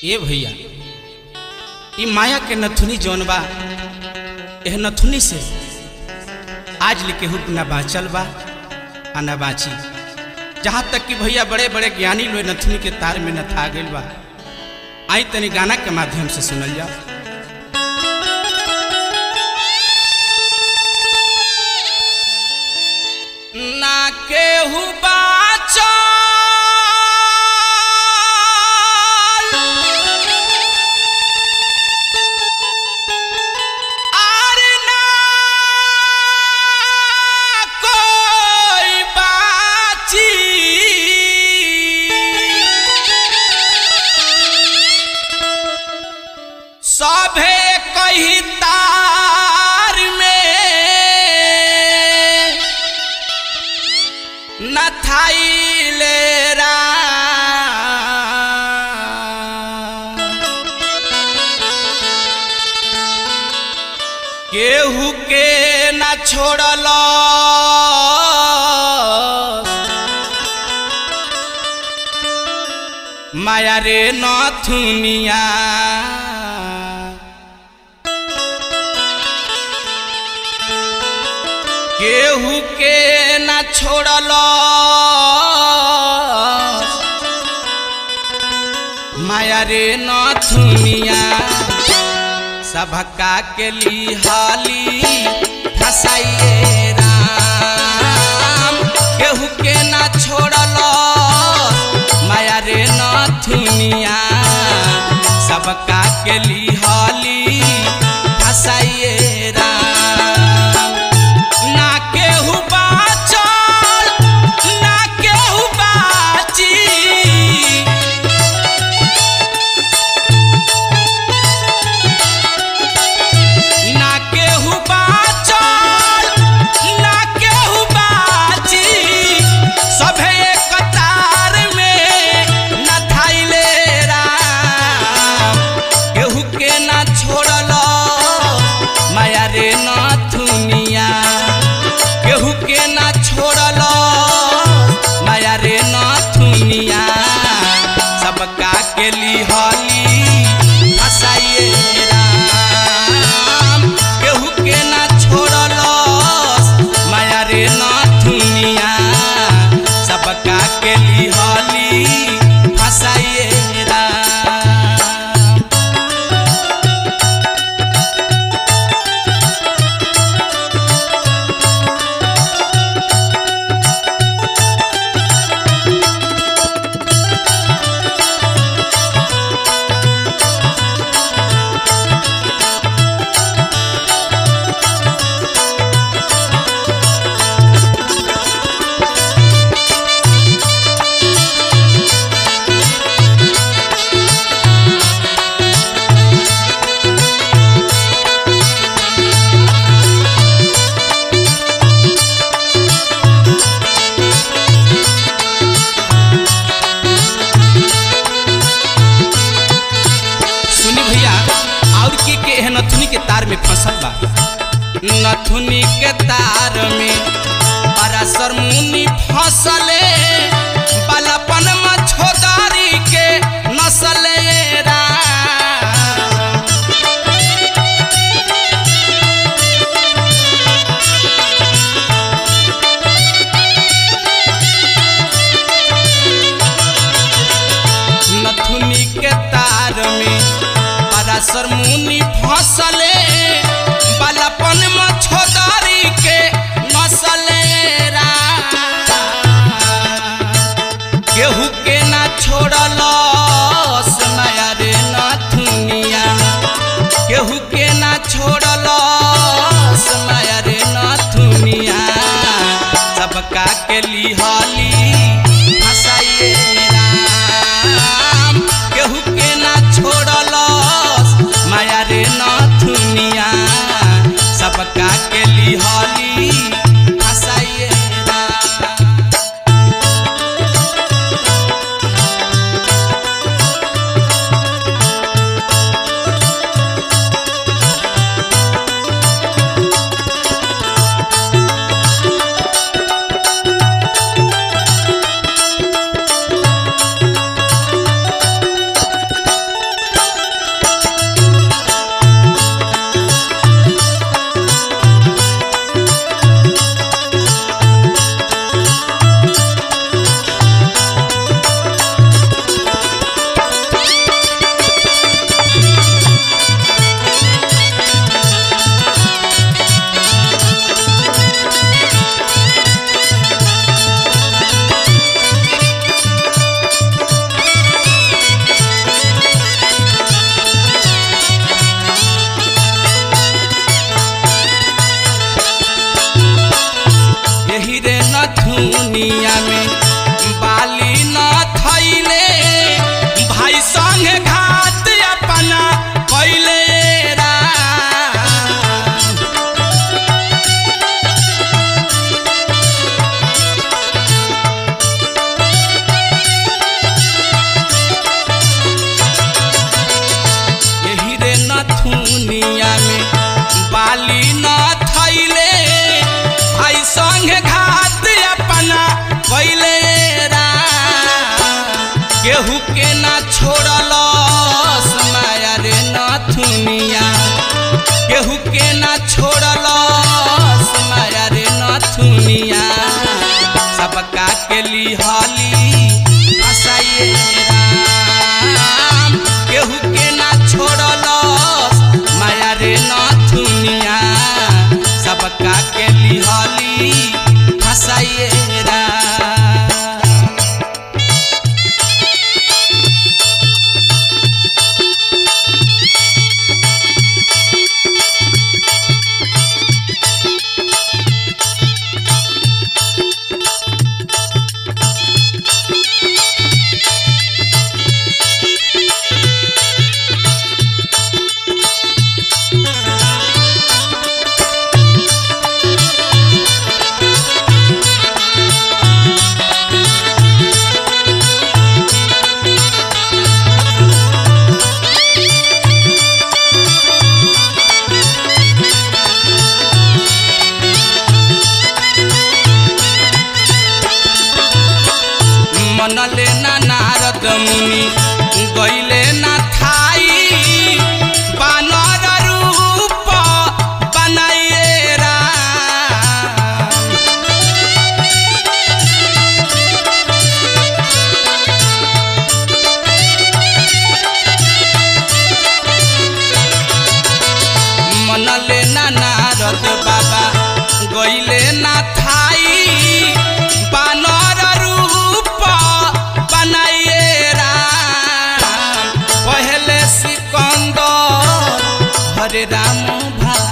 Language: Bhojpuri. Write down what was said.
ए भैया ई माया के नथुनी जौन बा एह नथुनी से आज लिखे हुक न बाँचल बा आ न बाँची जहाँ तक कि भैया बड़े बड़े ज्ञानी लोग नथुनी के तार में नथा गइल बा आई तनी गाना के माध्यम से सुनल जाओ ना केहू बाचल आर ना कोई बाची सभे कही तार में न थाइले रा केहू के न छोड़ल माया रे नथुनिया केहू के न छोड़ल माया रे नथुनिया सबका के लिहाली फसाइए राम केहू के न छोड़ल माया रे नथुनिया सबका के लिहाली फसाइए राम ना केहू बाचल ना केहू बाची ना केहू बाचल ना केहू बाची सभे एक कतार में न थाइले राम केहू के ना छोड़ल माया रे नथुनिया केहू के ना छोड़ल माया रे नथुनिया सबका के लिहली फसाइए राम केहू के ना छोड़ल माया रे नथुनिया सबका के लिहली फसाइए राम सुनी भैया और के के है नथुनी के तार में फंसल बा नथुनी के तार में पराशर मुनि फंसले बालापन में छोदारी के नसले राम। नथुनी के तार में पराशर मुनि फंसले बालापन में छोदारी के नसले राम। केहू के ना छोड़ल माया रे नथुनिया केहू के ना छोड़ल माया रे नथुनिया सबका के लिहली फसाइए राम केहू के ना छोड़ल माया रे नथुनिया सबका के लिहली हसाइए राम केहू के ना छोड़लस माया रे नथुनिया सबका के लिहली हसाइए राम मनले ना नारद मुनि गईले ना थाई बानर रूप बनाइए राम मनले ना नारद बाबा गईले ना थाई बानर रूप बनाइए राम पहले सिकंदर हरे राम भा